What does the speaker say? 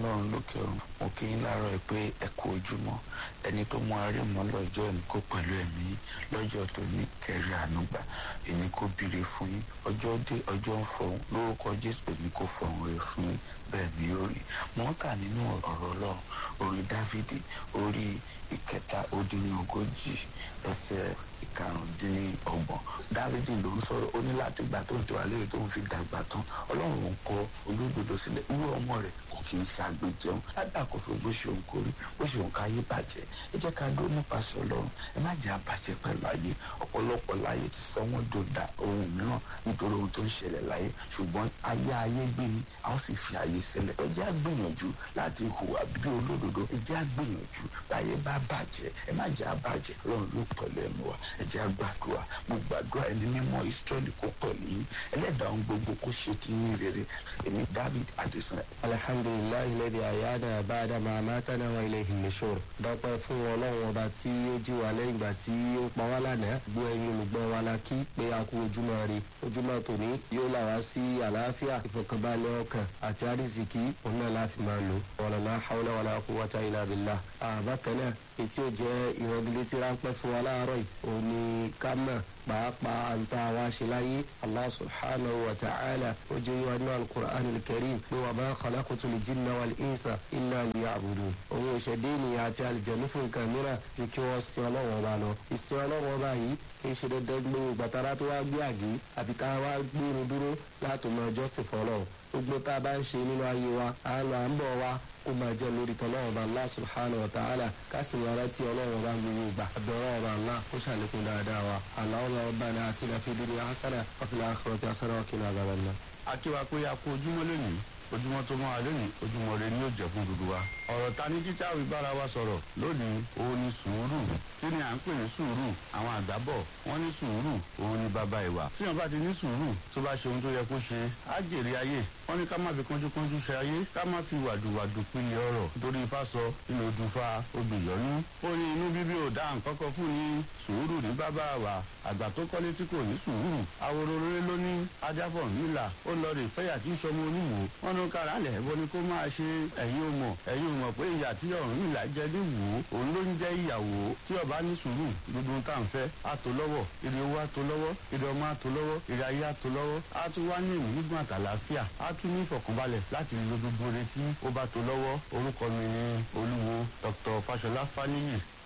ọlọ́run lókè ọ̀run mo kí yín láàárọ̀ ẹ pé ẹ kú ojúmọ́ ẹni tó mú arí mọ́ lọ́jọ́ ẹni kó pẹ̀lú ẹ̀mí lọ́jọ́ tó ní kẹrí ànúgbà ẹni kó bire fún yín ọjọ́ dé ọjọ́ ń fọhùn lórúkọ jésù ẹni kó fọhùn rẹ fún yín bẹ́ẹ̀ ni ó rí mo ń kà nínú ọ̀rọ̀ ọlọ́run orí dávidi orí ìkẹta ó dín ní ogójì ẹsẹ̀ ìkarùndínlọ́gbọ̀n dávidi ló ń sọ̀rọ̀ ó ní láti gbà tó ń tó alẹ́ tó ń fi dàgbà tán ọlọ́run ń kọ olódodo sílẹ̀ irú ọmọ rẹ̀ kò kì í ṣàgbéjẹun ládàkóso bó ṣe òun kórí bó ṣe òun káyé bàjẹ́ ẹ jẹ́ ká dó nípasẹ̀ ọlọ́run ẹ má jẹ́ àbàjẹ́ pẹ̀lú ayé ọ̀pọ̀lọpọ̀ láyé ti sọ wọ́n dòdà ohun mìíràn nítorí ohun tó ń ṣẹlẹ̀ láyé ṣùgbọ́n ayé ayé gbé ni a ó sì fi ayé sílẹ̀ ẹ jẹ́ àgbìyànjú láti hùwà bí olódodo ẹ jẹ́ àgbìyànjú láyé bá bàjẹ́ ẹ má jẹ́ àbàjẹ́ ọlọ́run yóò pẹ̀lú ẹnu wa ẹ jẹ́ àgbàdua mo gbàdúrà ẹni mímọ́ ìsírẹ́lì kó pẹ̀lú yín ẹlẹ́dàá ohun gbogbo kó ṣe kí yín rere èmi david adesan alhamdulilayi lẹ́dí àyáda àbáadá máa máa tánà wọn ilé ìmìṣòro dọ́pẹ́ fún ọlọ́run ọba tí ó jí wa lẹ́yìn ìgbà tí ó pa wá lánàá gbọ́ ẹyin olùgbọ́ wa la kí pé a kú ojúmọ́ rí ojúmọ́ tòní yóò là wá sí àlàáfíà ìfọkànbalẹ̀ ọkàn àti àrísìkí òun náà láfi máa lò wàlálà haúlá wàlá kú wáta ilà bìlà àbákan náà etí ò jẹ́ ìrọ̀gìlétí ráńpẹ́ fún wa láàárọ̀ yìí òun ni ká mọ̀ pàápàá àǹtá wa ṣe láyé allah subhanahu wa ta'ala ó jẹ́ yíwa ní alukur'an alkarim pé wà máa khalaqtu lè jinna wal insa illa liya'budun òun ìṣẹ̀dé ènìyàn àti àlìjẹ̀nu fún nǹkan mìíràn ju kí wọ́n sin ọlọ́wọ́n ọba lọ ìsìn ọlọ́wọ́n ọba yìí kì í ṣe dandan gbogbo gbàtàrà tó wá gbé àgé àbí tá a wá gbé irun dúró láti mọ ọjọ́ sì fọlọ́ gbogbo tá a bá ń ṣe nínú ayé wa à ń lọ à ń bọ̀ wa kó máa jẹ́ lórí tọ́lọ́wọ́n ọba allah subhanahu wa ta'ala ká sì máa rántí ọlọ́wọ́n ọba gbogbo ìgbà àbẹ̀wọ́n ọba allah kó ṣàlékún dáadáa wa aláwọ̀ ọba ní àti nàfi dúdú hasana wàfíìlà àkọrọ̀tì hasana wàkìlà àgbàlagbà. akíwa pé a kú ojúmọ́ lónìí ojúmọ́ tó máa lónìí ojúmọ́ rẹ ni yóò jẹ́ fún gbogbo wa. ọ̀rọ̀ ta ní kíkà wí bára wa sọ̀rọ̀ lónìí òun ni sùúrù kí ni à ń pè ní sùúrù àwọn àgbà bọ̀ wọ́n ní sùúrù òun ni bàbá ìwà. tí wọn bá ti ní sùúrù tó bá ṣe ohun tó yẹ kó ṣe á jèrè ayé wọ́n ní ká má fi kánjúkánjú ṣe ayé ká má fi wàdùwàdù pinlẹ̀ ọ̀rọ̀ nítorí ifá sọ inú odùfà obìyọ́nú. ó ní inú bíbí ò dá nǹkan kan fún ní sùúrù ní bàbá wa àgbà tó kọ́lé tí kò ní sùúrù àwòrò rere ló ní ajáfọ̀ nílà ó lọ rè fẹ́yà tí ń sọmọ oníwò wọ́n ní kára lẹ̀ ẹ̀bọ ni kó máa ṣe ẹ̀yin ò mọ̀ ẹ̀yin ò mọ̀ pé ìyà tí ọ̀run nílà jẹ ní wò ó òun ló ń jẹ́ ìyàwó tí ọba ní sùúrù gbogbo tá à ń fẹ́ á tó lọ́wọ́ èrè owó á tó lọ́wọ́ èrè ọmọ á tó lọ́wọ́ èrè ayé á tó lọ́wọ́ á tún wá ní ìmú gbọ̀n àtàlàáfíà á tún ní ìfọ̀kànbalẹ̀ láti lo gbogbo retí ó bá tó lọ́wọ́ orúkọ mi ni olúwo dr fashola faniyi